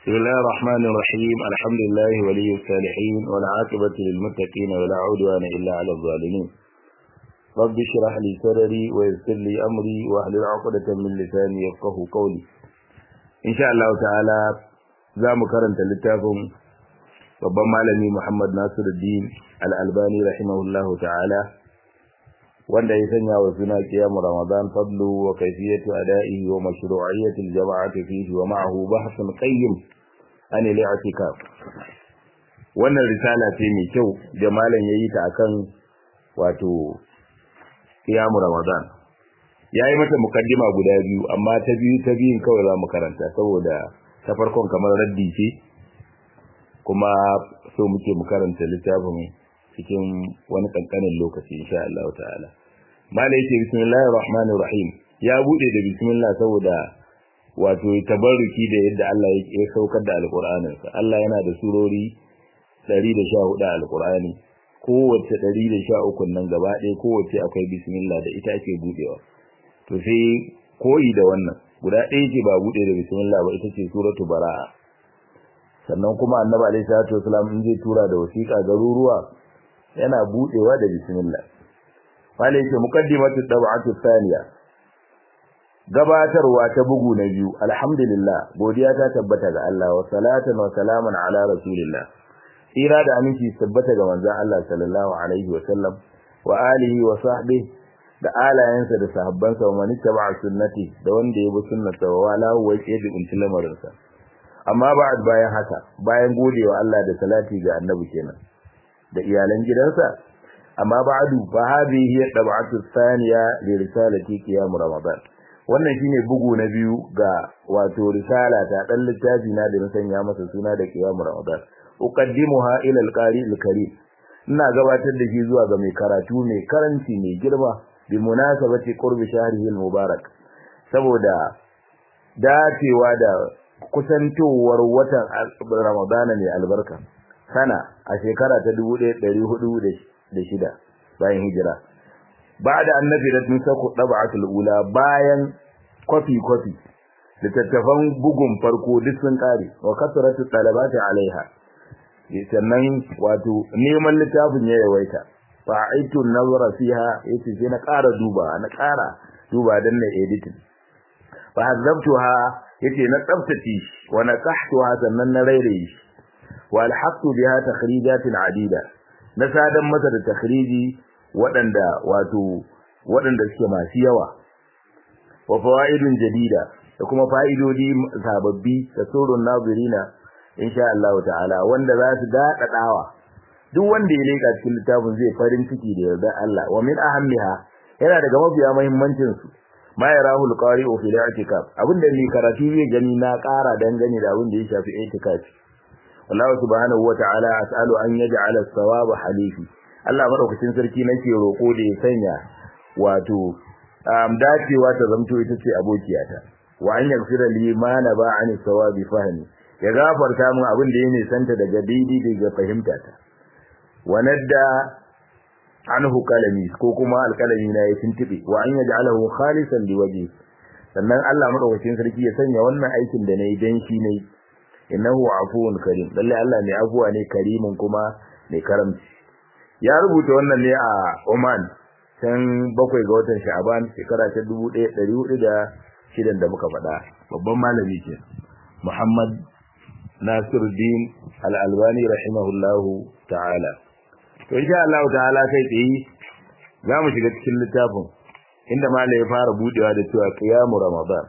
بسم الله الرحمن الرحيم الحمد لله ولي الصالحين والعاقبة للمتقين ولا عدوان إلا على الظالمين رب اشرح لي صدري ويسر لي أمري واحلل عقدة من لساني يفقه قولي إن شاء الله تعالى za mu karanta littafin babban malami Muhammad Nasiruddin Al-Albani rahimahullahu ta'ala wanda ya sanya wa suna kiyamu Ramadan fadlu wa kayfiyatu ada'ihi wa mashru'iyyati al-jama'ati fihi wa ma'ahu bahthun qayyim an al-i'tikaf wannan risala ce mai kyau da malam yayi ta akan wato kiyamu Ramadan yayi mata mukaddima guda biyu amma ta biyu ta biyun kawai za mu karanta saboda ta farkon kamar raddi ce kuma so muke mu karanta littafin cikin wani kankanin lokaci insha Allah ta'ala mala yake bismillahir rahmanir rahim ya bude da bismillah saboda wato tabarruki da yadda Allah ya saukar da alqur'anin sa Allah yana da surori 114 a alqur'ani kowace 113 nan gaba ɗaya kowace akwai bismillah da ita ake budewa to sai koyi da wannan guda ɗaya ce ba buɗe da bismillah ba ita ce suratu bara'a sannan kuma annabi alaihi salatu wasalam in zai tura da wasiƙa garuruwa yana buɗewa da bismillah wale yake muqaddimatu dab'atu thaniya gabatarwa ta bugu na biyu alhamdulillah godiya ta tabbata ga Allah wa salatan wa salaman ala rasulillah tsira da aminci tabbata ga manzon Allah sallallahu alaihi wa sallam wa alihi wa sahbihi da alayensa da sahabbansa wa man ittaba sunnati da wanda ya bi sunnata wa wala wa yadi until lamarinsa amma ba'd bayan haka bayan godewa Allah da salati ga annabi kenan da iyalan gidansa amma ba'du fa hadhihi hiya tab'atu thaniya li risalati qiyam ramadan wannan shine bugu na biyu ga wato risala ta dan littafi na da na sanya masa suna da qiyam ramadan uqaddimuha ila al-qari al-karim ina gabatar da shi zuwa ga mai karatu mai karanci mai girma bi munasabati qurbi shahrihi al-mubarak saboda dacewa da kusantowar watan Ramadana ne albarka sana a shekara ta 1406 bayan hijira ba'da annabi da tun sako dab'atul ula bayan kofi kofi littattafan bugun farko duk sun kare wa kasratu talabati alaiha sannan wato neman littafin ya yawaita fa'aitu nazara fiha yace sai na ƙara duba na ƙara duba dan na editing fa hazabtuha yace na tsaftace wa na qahtuha sannan na rairaye wa alhaqtu biha takhrijatin adida na sadan masa da takhriji waɗanda wato waɗanda suke masu yawa wa fawaidun jadida da kuma fa'idodi sababbi da surun nazirina insha Allah ta'ala wanda za su daɗaɗawa duk wanda ya leka cikin littafin zai farin ciki da yarda Allah wa min ahammiha yana daga mafiya muhimmancin su ma yarahu alqari'u fi al-i'tikaf abinda ni karatu zai gani na ƙara dangane da abin da ya shafi i'tikaf wallahu subhanahu wa ta'ala as'alu an yaj'ala as-sawaba halifi Allah madaukakin sarki nake roko da ya sanya wato dacewa ta zamto ita ce abokiyata wa an yaghfira li ma na ba an sawabi fahmi ya gafarta min abin da ya nisanta daga daidai daga fahimtata wanadda anhu kalami ko kuma alkalami na ya tuntube wa an yaj'alahu khalisan liwaji sannan Allah madaukakin sarki ya sanya wannan aikin da nayi dan shi ne innahu afuwun karim lalle Allah ne afuwa ne karimin kuma ne karamci ya rubuta wannan ne a Oman can bakwai ga watan Sha'ban shekara ta 1406 da muka faɗa babban malami ke Muhammad Nasiruddin Al-Albani rahimahullahu ta'ala to insha Allah ta'ala kai tsaye zamu shiga cikin littafin inda malai ya fara budewa da cewa qiyamu ramadan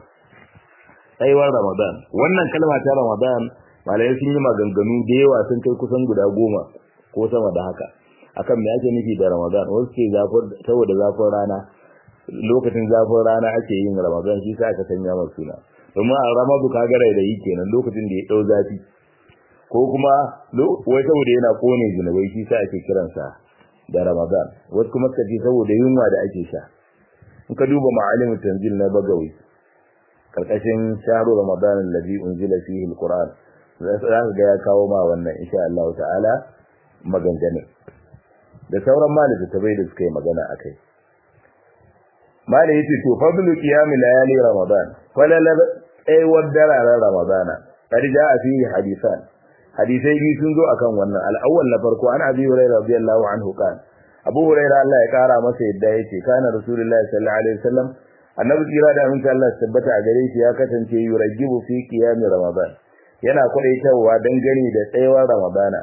aiwar ramadan wannan kalma ta ramadan malai sun yi maganganu da yawa sun kai kusan guda goma ko sama da haka akan me ake nufi da ramadan wasu ke zafin saboda zafin rana lokacin zafin rana ake yin ramadan shi sa aka sanya masa suna domin a ramadu kaga da yi kenan lokacin da ya dau zafi ko kuma wai saboda yana kone zinubai shi sa ake kiransa da Ramadan wasu kuma suka ce saboda yunwa da ake sha in ka duba ma'alimin tanzil na bagawi karkashin shahru Ramadan alladhi unzila fihi alquran za ka ga ya kawo ma wannan insha Allah ta'ala maganganun da sauran malaka tabai da suka yi magana akai malai yace to fadlu qiyam layali ramadan falala aiwar dararen ramadana qad jaa fihi hadithan hadisai biyu sun zo akan wannan al-awwal na farko an abi hurairah radiyallahu anhu kan abu hurairah Allah ya kara masa yadda yake kana rasulullahi sallallahu alaihi wasallam annabi kira da aminta Allah tabbata a gare shi ya kasance yurajibu fi qiyam ramadan yana kwadaitawa dangane da tsayawar ramadana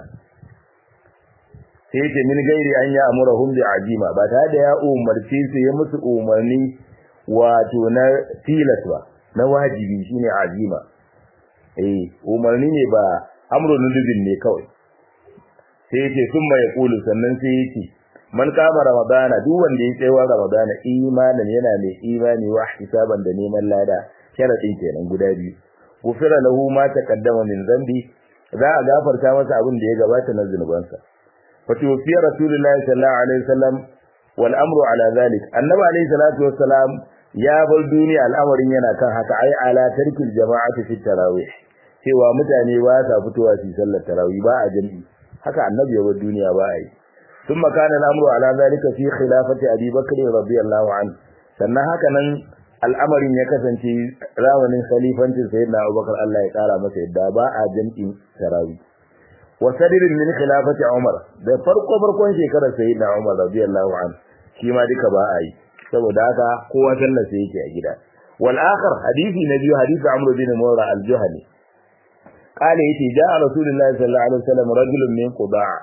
sai yake min gairi an ya amurahum bi ajima ba tare da ya umarci su ya musu umarni wato na tilas ba na wajibi shine azima eh umarni ne ba amrun nudubin ne kawai sai yake summa ya kulu sannan sai yake man kama ramadana duk wanda ya tsayawa ramadana imanin yana mai imani wa hisaban da neman lada sharadin kenan guda biyu gufira lahu ma taqaddama min zambi za a gafarta masa abin da ya gabata na zunubansa فتوفي رسول الله صلى الله عليه وسلم والامر على ذلك النبي عليه الصلاه والسلام ya bar duniya al'amarin yana kan haka ai ala tarkil jama'ati fi tarawih cewa mutane ba sa fitowa su sallar tarawih ba a jami'i haka annabi ya bar duniya ba ai thumma kana al'amru ala zalika fi khilafati abi bakr radiyallahu anhu sannan haka nan al'amarin ya kasance zamanin khalifancin sayyidina abubakar Allah ya kara masa yadda ba a jami'in tarawih wa sadirin min khilafati Umar da farko farkon shekarar sayyidina Umar radiyallahu anhu shi ma duka ba a yi saboda haka kowa sallar sai yake a gida wal akhar hadisi na biyu hadisi Amr bin Mawra al-Juhani qala yace ja'a rasulullahi sallallahu alaihi wasallam rajulun min Qudaa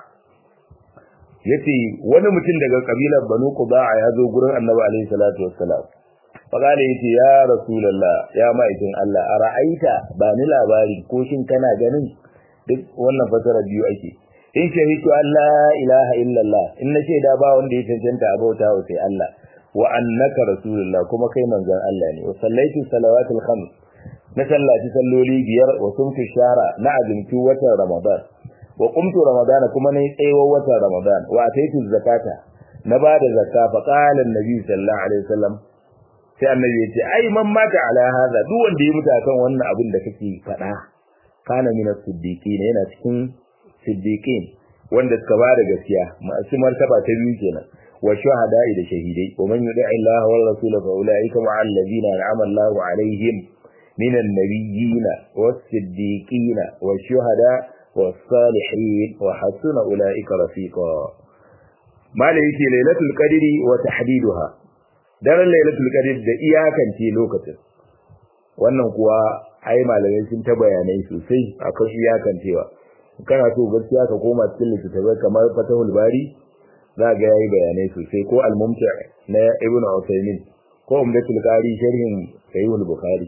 yace wani mutum daga kabilar Banu Qudaa ya zo gurin Annabi alaihi salatu wassalam faqala yace ya rasulullah ya ma'aikin Allah ara'aita ba ni labari ko shin kana ganin duk wannan fasara biyu ake in shahidu Allah ilaha illallah in nace da ba wanda ya cancanta a bauta wa sai Allah wa annaka rasulullah kuma kai manzon Allah ne wa sallaitu salawatul khams na sallaci salloli biyar wa sumtu shahra na azumci watan ramadan wa qumtu ramadan kuma nayi tsayawar watan ramadan wa ataitu zakata na bada zakka fa qala annabi sallallahu alaihi wasallam sai annabi ya ce ai man mata ala hada duk wanda ya mutu akan wannan abin da kake faɗa kana min as-siddiqin yana cikin siddiqin wanda suka bada gaskiya masu martaba ta biyu kenan wa shuhada'i da shahidai wa man yuti Allah wa rasulahu fa ulaika ma'a alladhina an'ama Allahu alaihim min an-nabiyyin was-siddiqin wash-shuhada was-salihin wa hasuna ulaika rafiqa mala yake lailatul qadri wa tahdiduha daren lailatul qadr da iyakance lokacin wannan kuwa ai malamai sun ta bayanai sosai akan iyakancewa kana so gaskiya ka koma cikin littattafai kamar fatahul bari za ga yayi bayanai sosai ko al-mumti na ibnu usaymin ko umdatul qari sharhin sahihul bukhari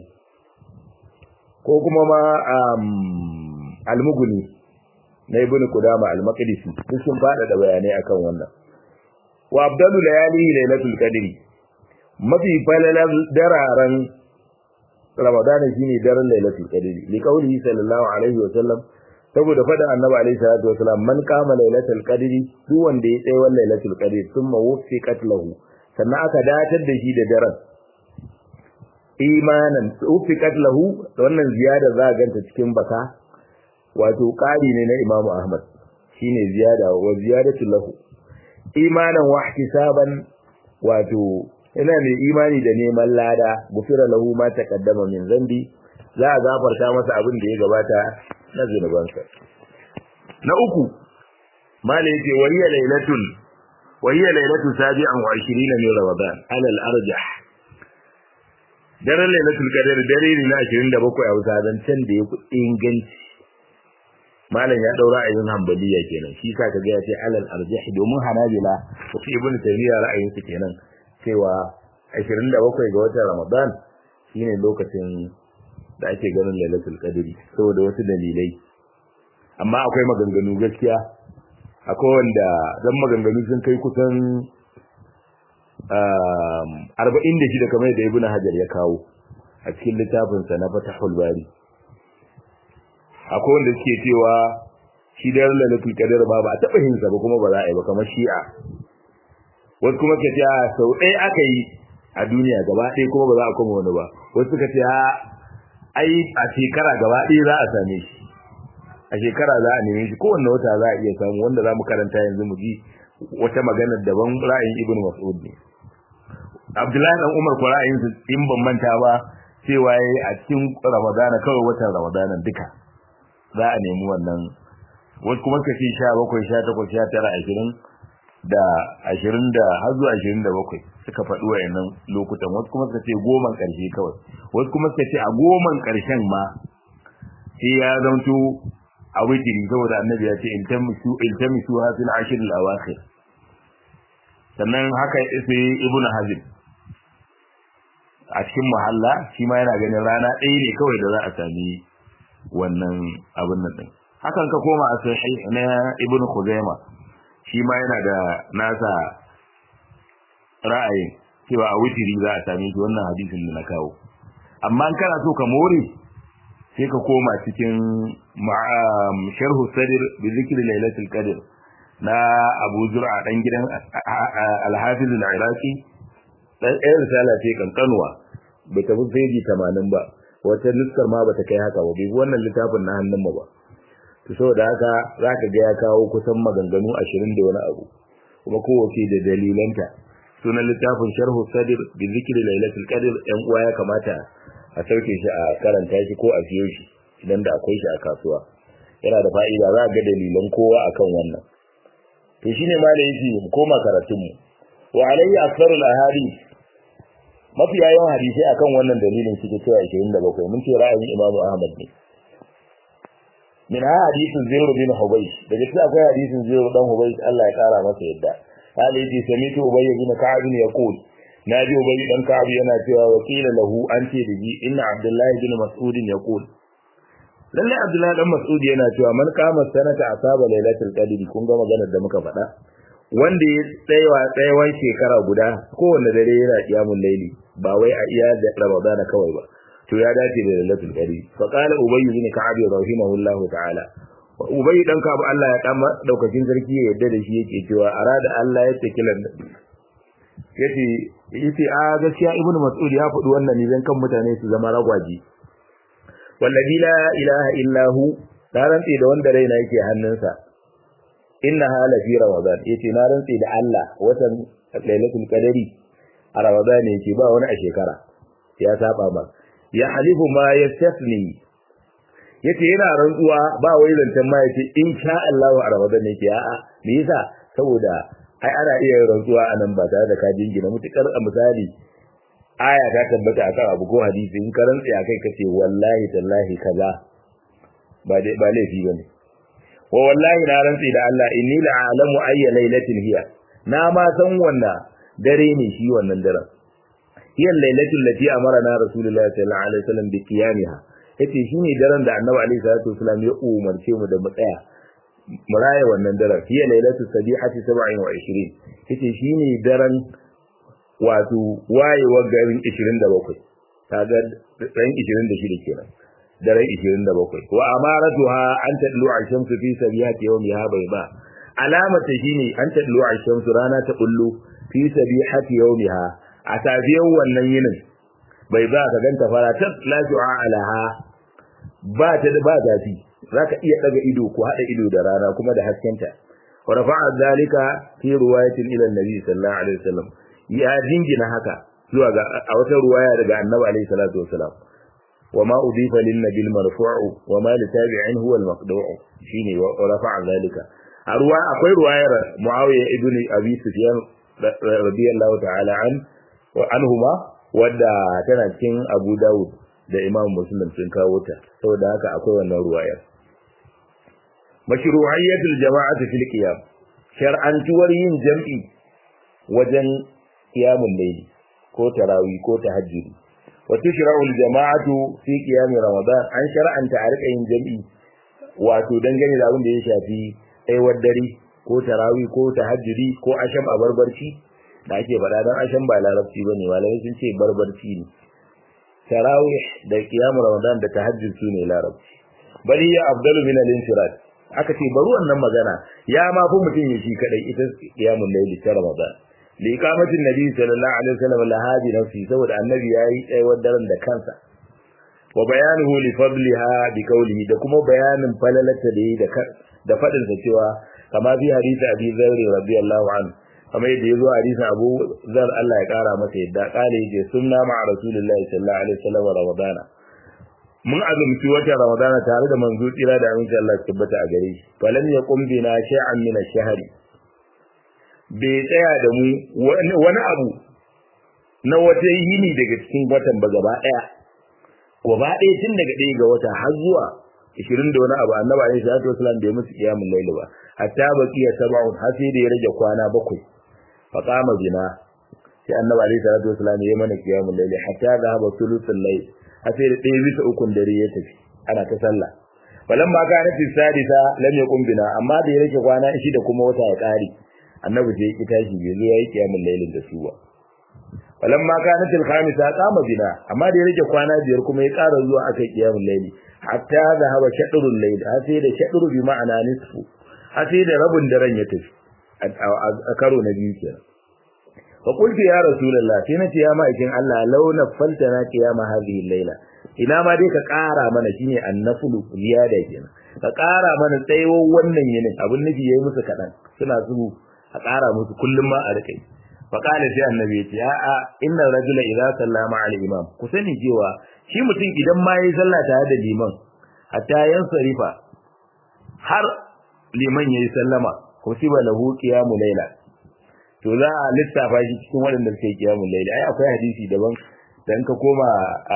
ko kuma ma al-mughni na ibnu qudama al-maqdisi duk sun fada da bayanai akan wannan wa abdalu layali lailatul qadri mafi falalar dararen Ramadan shine daren Lailatul Qadr li qawli sallallahu alaihi wa sallam saboda fada Annabi alaihi salatu wa sallam man qama Lailatul Qadr duk wanda ya tsaye Lailatul Qadr thumma wufiqat lahu sannan aka datar da shi da daren imanan wufiqat lahu wannan ziyada za ganta cikin baka wato ƙari ne na Imam Ahmad shine ziyada wa ziyadatu lahu imanan wa ihtisaban wato ina mai imani da neman lada gufira lahu ma taqaddama min zambi za a gafarta masa abin da ya gabata na zunubansa na uku mala yake waliya lailatul waliya lailatul sabi'an wa 20 min ramadan ala al-arjah daren lailatul qadr dare ne na 27 a wata zancen da ya ku inganci malam ya daura ayin hanbaliya kenan shi sa kaga ya ce alal arjah domin hanabila ko ibn taymiya ra'ayin su kenan cewa 27 ga watan Ramadan shine lokacin da ake ganin Lailatul Qadri saboda wasu dalilai amma akwai maganganu gaskiya akwai wanda dan maganganu sun kai kusan um 46 kamar da Ibn Hajar ya kawo a cikin littafin sa na Fathul Bari akwai wanda suke cewa shi da Lailatul Qadr ba ba a taba yin sa ba kuma ba za a yi ba kamar Shi'a wasu kuma suka ce a sau ɗaya aka yi a duniya gaba ɗaya kuma ba za a koma wani ba wasu suka ce ai a shekara gaba ɗaya za a same shi a shekara za a neme shi kowanne wata za a iya samu wanda za mu karanta yanzu mu ji wata magana daban ra'ayin ibn mas'ud ne abdullahi dan umar ko ra'ayin su in ban manta ba cewa yayi a cikin ramadana kawai watan ramadana duka za a nemi wannan wasu kuma suka ce sha bakwai sha takwas sha tara ashirin da ashirin da har zuwa ashirin da bakwai suka faɗi wayannan lokutan wasu kuma suka ce goman ƙarshe kawai wasu kuma suka ce a goman ƙarshen ma sai ya zanto a witiri saboda annabi ya ce iltamisu iltamisu hasil ashir al-awakhir sannan haka sai ibn hazim a cikin muhalla shi ma yana ganin rana ɗaya ne kawai da za a sami wannan abin nan din hakan ka koma a sahih na ibn khuzaima shi ma yana da nasa ra'ayin cewa a witiri za a sami shi wannan hadisin da na kawo amma in kana so ka more sai ka koma cikin sharhu sadir bi zikri lailatul qadr na Abu Zur'a dan gidan Al-Hafiz Al-Iraqi dan ɗaya risala ce kankanuwa bai tafi feji 80 ba wata nuskar ma bata kai haka ba bai wannan littafin na hannun mu ba to saboda haka zaka ga ya kawo kusan maganganu 20 da wani abu kuma kowace da dalilanta sunan littafin sharhu sadir bi zikri lailatul qadr yan uwa ya kamata a sauke shi a karanta shi ko a siyo shi idan da akwai shi a kasuwa yana da fa'ida za a ga dalilan kowa akan wannan to shine ma da yake mu koma karatun mu wa alayhi aktharul ahadith mafi yawan hadisi akan wannan dalilin suke cewa 27 mun ce ra'ayin Imam Ahmad ne min hadithin Zuhri bin Hubaysh daga cikin akwai hadisin Zuhri dan Hubaysh Allah ya kara masa yadda قال يجي سميت أبي بن كعب يقول ناجي أبي بن كعب yana cewa wakila lahu an ce da ji inna Abdullahi bin Mas'ud yaqul lalle Abdullahi dan Mas'ud yana cewa man kama sanata asaba lailatul qadr kun ga maganar da muka faɗa wanda ya tsayawa tsayawan shekara guda kowanne dare yana kiyamul laili ba wai a iya da Ramadan kawai ba to ya dace da lailatul qadr fa qala Ubay bin Ka'ab rahimahullahu ta'ala Ubay dan Ka'ab Allah ya kama daukakin sarki ya yarda da shi yake cewa arada Allah ya ce kilan yace yace a gaskiya Ibn Mas'ud ya faɗi wannan ne dan kan mutane su zama ragwaji wallahi la ilaha illa hu na rantsi da wanda raina yake hannunsa inna hala fi ramadan yace na rantsi da Allah watan lailatul qadari a ramadan yake ba wani a shekara ya saba ba ya halifu ma yastafni yace yana rantsuwa ba wai zancan ma yace insha Allah a ramadan yake a'a me yasa saboda ai ana iya rantsuwa anan ba tare da ka jingina mutukar a misali aya ta tabbata akan abu ko hadisi in ka rantsi akai kace wallahi tallahi kaza ba dai ba laifi bane wa wallahi na rantsi da Allah inni la a'lamu ayya lailatin hiya na ma san wannan dare ne shi wannan daren hiya lailatul lati amarna rasulullahi sallallahu alaihi wasallam bi qiyamiha yace shine daren da annabi alaihi salatu wasallam ya umarce mu da mu tsaya mu raya wannan daren hiya lailatul sabihati 27 yace shine daren wato wayewar garin 27 kaga ran 26 kenan daren 27 wa amaratuha an tadlu ash-shamsu fi sabihati yawmiha bayda alamata shine an tadlu ash-shamsu rana ta kullu fi sabihati yawmiha a safiyar wannan yinin bai za ka ganta fara ta la ju'a alaha ba ta da ba zafi zaka iya daga ido ko hada ido da rana kuma da haskenta wa rafa'a zalika fi riwayatin ila annabi sallallahu alaihi wasallam ya jingina haka zuwa ga a wata ruwaya daga annabi alaihi salatu wasallam وما أضيف للنبي المرفوع وما لتابعين هو المقدوع شيني ورفع ذلك أرواء أقول رواية معاوية ابن أبي سفيان رضي الله تعالى عنه وعنهما wadda tana cikin Abu Dawud da Imam Muslim sun kawo ta saboda haka akwai wannan ruwaya mashru'iyyatul jama'ati fil qiyam shar'antuwar yin jam'i wajen qiyamul layli ko tarawih ko tahajjudi وتشرع الجماعة في قيام رمضان an shar'anta a rika yin jami'i wato dangane da abin da ya shafi aiwar dare ko tarawih ko tahajjudi ko asham a barbarci da ake faɗa dan asham ba larabci bane malamai sun ce barbarci ne tarawih da qiyam ramadan da tahajjud su ne larabci bali ya afdalu min al-infirad aka ce bari wannan magana ya ma fi mutum ya shi kadai ita qiyamul layli ta ramadan liqamatin nabi sallallahu alaihi wasallam lahadi nafsi saboda annabi yayi tsayawar daren da kansa wa bayanuhu li fadliha bi qawlihi da kuma bayanin falalata da yi da da fadin sa cewa kama bi hadisi abi zarri radiyallahu anhu kamar yadda yazo hadisi abu zar Allah ya kara masa yadda kale yace sunna ma rasulullahi sallallahu alaihi wasallam ramadana mun azumci wata ramadana tare da manzo tsira da aminci Allah tabbata a gare shi falam yaqum bina shay'an min ash-shahri bai tsaya da mu wani abu na wata yini daga cikin watan ba gaba daya gaba daya tun daga ɗaya ga wata har zuwa 20 da wani abu annabi alaihi salatu wasallam bai musu qiyamul layl ba hatta baqiya sab'un har sai da ya rage kwana bakwai fa qama bina sai annabi alaihi salatu wasallam ya mana qiyamul layl hatta dhahaba thuluthul layl har sai da ɗaya bisa ukun dare ya tafi ana ta sallah falan ma kana fi sadisa lam yakun bina amma da ya rage kwana shi da kuma wata ya kare annabi sai ya tashi bai zo yayi qiyamul layl da su ba falan ma kana til khamisa qama bina amma da ya rage kwana biyar kuma ya ƙara zuwa aka qiyamul layl hatta dhahaba shadrul layl har sai da shadru bi ma'ana nisfu har sai da rabin daren ya tafi a karo na biyu kenan fa qultu ya rasulullah sai nace ya ma'aikin Allah launa faltana qiyama hadhihi layla ina ma dai ka ƙara mana shine annafulu ziyada kenan ka ƙara mana tsayawar wannan yinin abin nufi yayi musu kadan suna su a ƙara musu kullum ma a rike fa qala sai annabi ya ce a'a inna rajula idza sallama al imam ku sani cewa shi mutum idan ma yayi sallah tare da liman hatta yansarifa har liman yayi sallama kutiba lahu qiyamu layla to za a lissafa shi cikin waɗanda suke qiyamul layla ai akwai hadisi daban dan ka koma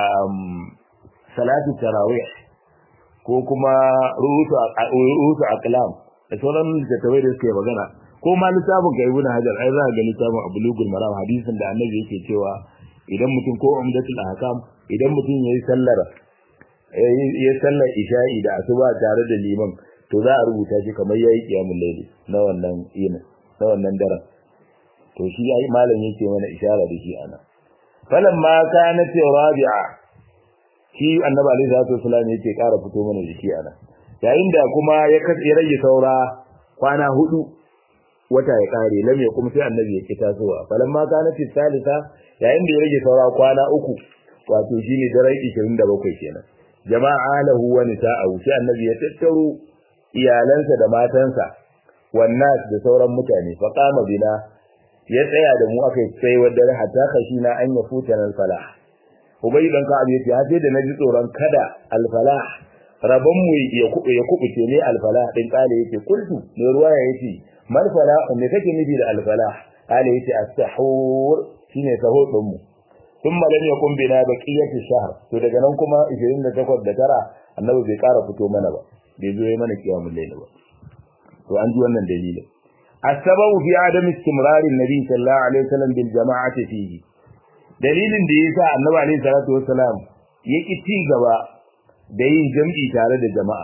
salatu tarawih ko kuma ruhutu ruhutu aqlam da sauran littattafai da suke magana ko ma lissafin ga ibnu hajar ai za ka ga lissafin abulugul maram hadisin da annabi yake cewa idan mutum ko umdatul ahkam idan mutum yayi sallar yayi sallar isha'i da asuba tare da liman to za a rubuta shi kamar yayi qiyamul layli na wannan yin na wannan daren to shi ai malam yake mana isharar da shi ana falamma kanat rabi'a shi annabi alaihi salatu wasallam yake ƙara fito mana jiki ana yayin da kuma ya ya rage saura kwana hudu wata ya kare lam ya kuma sai annabi ya kita zuwa falamma kanat salisa yayin da ya rage saura kwana uku wato shine daren 27 kenan jama'a lahu wa nisa'u sai annabi ya tattaro iyalansa da matansa wannan da sauran mutane fa qama bina ya tsaya da mu aka sai wadda hatta khashina an yafuta al falah ubay dan ka abi ya sai da naji tsoron kada al falah rabon mu ya kubu ya kubuce ne al falah din kale yake kultu ne ruwa yace mal falah me kake nufi da al falah kale yace as-sahur shine sahur din mu thumma lam yakun bina baqiyatu shahr to daga nan kuma 28 da tara annabi bai kara fito mana ba bai zo yi mana kiyamul layl ba to an ji wannan dalilin السبب في عدم استمرار النبي صلى الله عليه وسلم بالجماعة فيه dalilin da yasa annabi alaihi salatu wassalam yake ci gaba da yin jam'i tare da jama'a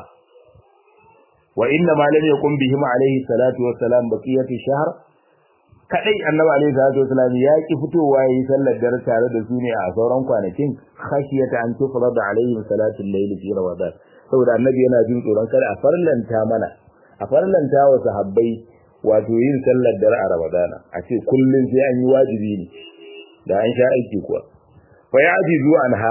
wa inna ma lam yakun bihim alaihi salatu wassalam baqiyatu shahr kadai annabi alaihi salatu wassalam ya ki fitowa yayin sallar dare tare da su ne a sauran kwanakin khashiyata an tufrada alaihim salatu al-layl fi ramadan saboda annabi yana jin tsoron kada a farlanta mana a farlanta wa sahabbai wato yin sallar dare a Ramadana a ce kullun sai an yi wajibi ne da an sha aiki kuwa fa ya ajizu anha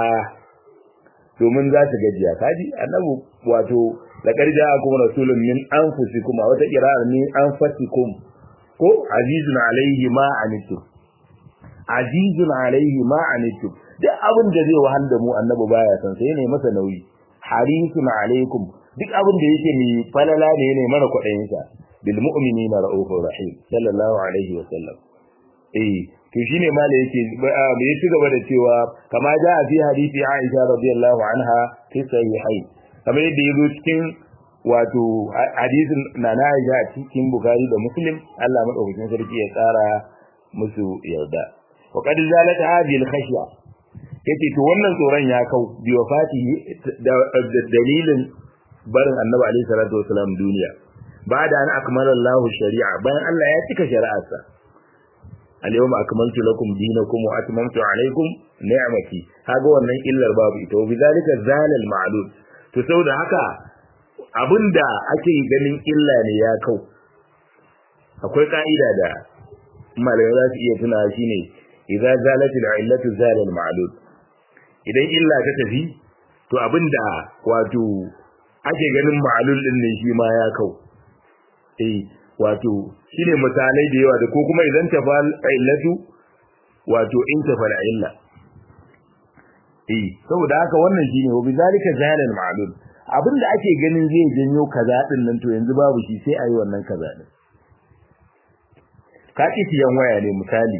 domin za su gajiya kaji annabi wato da karja akum rasulun min anfusikum wata qira'a min anfusikum ko azizun alaihi ma anitum azizun alaihi ma anitum duk abin da zai wahal da mu annabi baya san sai ne masa nauyi harisun alaikum duk abin da yake mai falala ne ne mara kwaɗayin sa bil mu'minina ra'ufur rahim sallallahu alaihi wa sallam eh to shine ma da yake ya ci gaba da cewa kama ja a fi hadisi Aisha radiyallahu anha fi sahihai kamar yadda yazo cikin wato hadisin na na Aisha a cikin Bukhari da Muslim Allah madaukakin sarki ya tsara musu yarda wa qad zalat hadhihi al-khashya yace to wannan tsoron ya kau bi wafatihi da dalilin barin Annabi alaihi salatu wasalam duniya ba da an akmala Allah shari'a bayan Allah ya cika shari'arsa al-yawma akmaltu lakum dinakum wa atmamtu alaykum ni'mati kaga wannan illar babu ita bi zalika zalal ma'lul to saboda haka abinda ake ganin illa ne ya kau akwai ka'ida da malamai za su iya tuna shine idza zalatil illatu zalal ma'lul idan illa ta tafi to abinda wato ake ganin ma'lul din ne shi ma ya kau eh wato shine misalai da yawa da ko kuma idan ta fal illatu wato in ta fal illa eh saboda haka wannan shine wa bizalika jahalal ma'lum abinda ake ganin zai janyo kaza din nan to yanzu babu shi sai ayi wannan kaza din ka ki siyan waya ne misali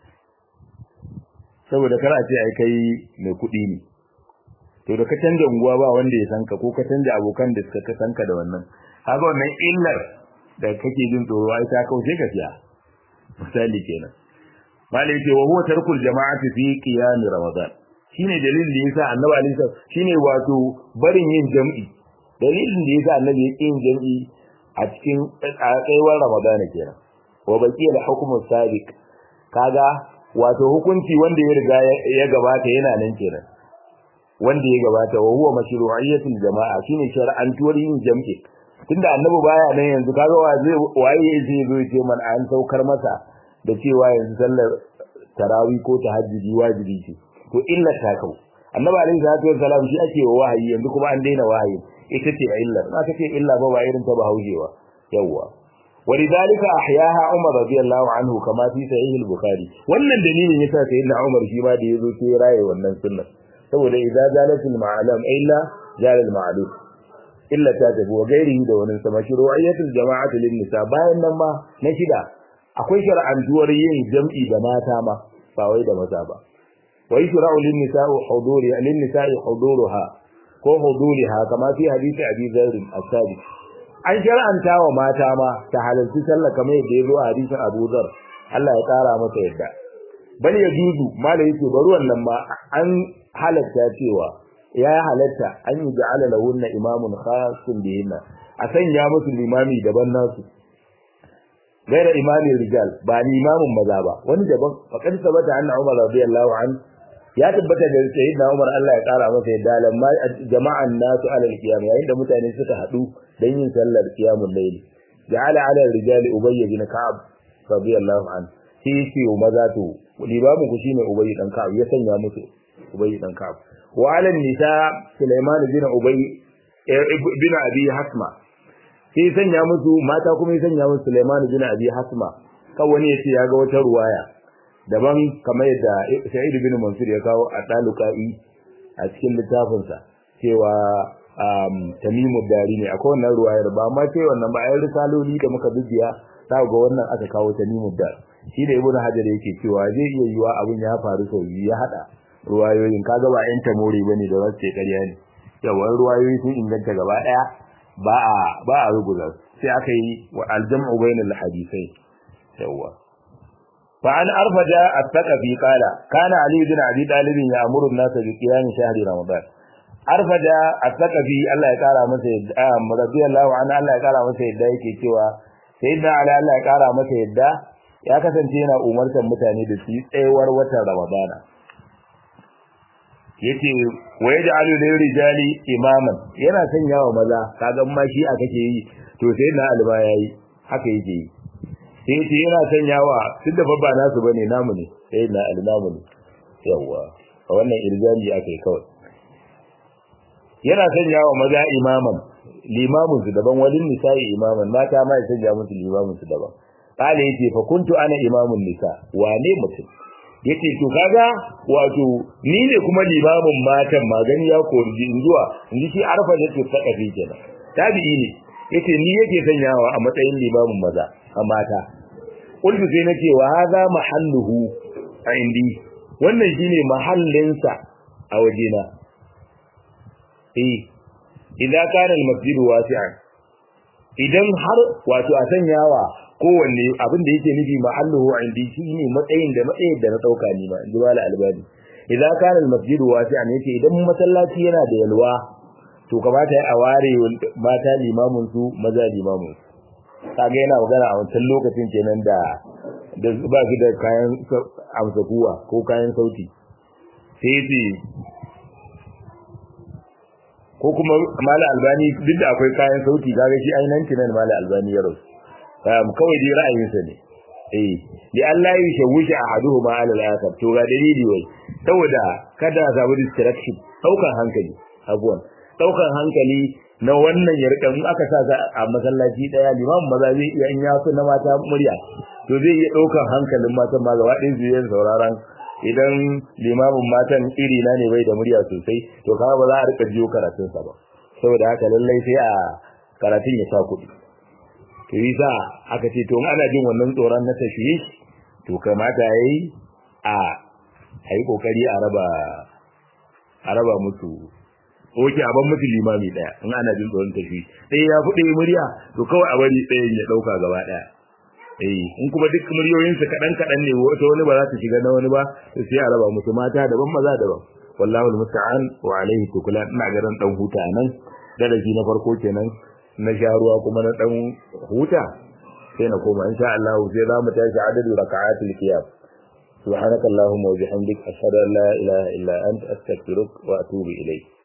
saboda kar a ce ai kai mai kuɗi ne to da ka canja unguwa ba wanda ya san ka ko ka canja abokan da suka san ka da wannan haka wannan illar da kake jin tsoro ai ta kauce ka siya misali kenan malai ce wa huwa tarkul jama'ati fi qiyam ramadan shine dalilin da yasa annabi alaihi shine wato barin yin jam'i dalilin da yasa annabi ya yin jam'i a cikin tsayuwar ramadan kenan wa baqi al hukmu sabiq kaga wato hukunci wanda ya riga ya gabata yana nan kenan wanda ya gabata wa huwa mashru'iyyatul jama'a shine shar'antuwar yin jam'i tunda annabi baya nan yanzu kaga wa zai waye zai zo ce man an saukar masa da cewa yanzu sallar tarawih ko tahajjudi wajibi ce to illa ta kau annabi alaihi salatu wassalam shi ake wa wahayi yanzu kuma an daina wahayi ita ce illa na kace illa ba ba irin ta ba haujewa yawa ولذلك احياها عمر رضي الله عنه كما في صحيح البخاري wannan dalilin yasa sayyidina Umar shi ma da yazo sai raye wannan sunnar saboda idza zalatul ma'alam illa zalal ma'lum illa ta tafi wa gairihi da wani sama shuru'iyyatul jama'atu lin nisa bayan nan ma na shida akwai shar'antuwar yin jam'i da mata ma ba wai da maza ba wa yushra'u lin nisa'i huduri lin nisa'i huduruha ko huduriha kama fi hadisi abi dharr as-sadiq an shar'anta wa mata ma ta halarci sallah kamar yadda ya zo a hadisin Abu Dharr Allah ya kara masa yadda bal ya juzu mala yake bari wannan ma an halatta cewa ya halatta an yi ja'ala lahunna imamun khasun bihinna a sanya musu limami daban nasu gaira imami rijal ba limamin maza ba wani daban faqad sabata anna Umar radiyallahu an ya tabbata da sayyidina Umar Allah ya kara masa yadda lamma jama'an nasu alal qiyam yayin da mutane suka hadu dan yin sallar qiyamul layl ja'ala ala rijal ubay bin ka'ab radiyallahu an shi yake maza to limamin ku shine ubay dan ka'ab ya sanya musu ubay dan ka'ab wa ala nisa sulaiman bin ubay bin abi hasma sai sanya musu mata kuma ya sanya musu sulaiman bin abi hasma kan wani yace ya ga wata ruwaya daban kamar yadda sa'id bin mansur ya kawo a dalukai a cikin littafinsa cewa tamimu dari ne akwai wannan ruwayar ba ma sai wannan ba ayi risaloli da muka bibiya za ga wannan aka kawo tamimu dar shi da ibnu hajar yake cewa zai iya yiwa abin ya faru sau biyu ya hada ruwayoyin kaga ba yan tamori bane da wasu ce ƙarya ne yawan ruwayoyi sun inganta gaba daya ba a ba a rubuta sai aka yi wa aljam'u bainal hadisai yawa fa an arfaja at-taqafi qala kana ali bin abi talib ya'muru an-nas bi qiyam shahri ramadan arfaja at-taqafi Allah ya kara masa yadda radiyallahu anhu Allah ya kara masa yadda yake cewa sayyidina ali Allah ya kara masa yadda ya kasance yana umartar mutane da su yi tsayawar watan ramadana yace wa yaj'alu lirijali imaman yana sanya wa maza kaga ma shi aka kake yi to sai na alba yayi haka yake yi sai yace yana sanya wa tunda babba nasu bane namu ne sai na alnamu ne yawa a wannan irjali aka yi kawai yana sanya wa maza imaman limamin su daban walin nisa'i imaman mata ma ya sanya musu limamin su daban kale yace fa kuntu ana imamun nisa wane mutum yace to kaga wato ni ne kuma limamin matan magani ya kori in zuwa in shi arfa da to ta kafi kenan tabi'i ne yace ni yake sanyawa a matsayin limamin maza a mata kullu sai nace wa hadha mahalluhu a indi wannan shine mahallinsa a wajena eh idan kana al-masjidu wasi'an idan har wato a sanyawa kowanne abin da yake nufi mahalluhu indi shine matsayin da matsayin da na dauka ni ma inji mala albani idan kana al-masjid wasi'an yace idan masallaci yana da yalwa to kamata a ware mata limamin su maza limamin kaga yana magana a wancan lokacin kenan da da ba su da kayan amsa kuwa ko kayan sauti sai yace ko kuma mala albani duk da akwai kayan sauti kaga shi ainihin nan mala albani ya rasu um, kawai dai ra'ayinsa ne eh li Allah ya shawushi ahaduhuma ala al-akhar to ga dalili wai saboda kada a samu distraction daukan hankali abuwan daukan hankali na wannan ya rika in aka sa a masallaci daya limam maza zai iya in ya so na mata murya to zai iya daukan hankalin matan ma gaba ɗaya su yin sauraron idan limamin matan iri na ne bai da murya sosai to kaga ba za a rika jiyo karatun sa ba saboda haka lallai sai a karatun ya sa kuɗi to yi sa aka ce to ana jin wannan tsoron na tashwishi to kamata yayi a ayi kokari a raba a raba musu oke a ban musu limami daya in ana jin tsoron tashi sai ya fude murya to kawai a bari tsayin ya dauka gaba daya eh in kuma duk muryoyin su kadan kadan ne wata wani ba za ta shiga na wani ba sai a raba musu mata daban maza daban wallahi almusta'an wa alaihi tukula ina garin dan huta nan darasi na farko kenan na sharuwa kuma na dan huta sai na koma insha Allah sai za mu tashi adadu raka'atul qiyam سبحانك اللهم وبحمدك أشهد أن لا إله إلا أنت أستغفرك وأتوب إليك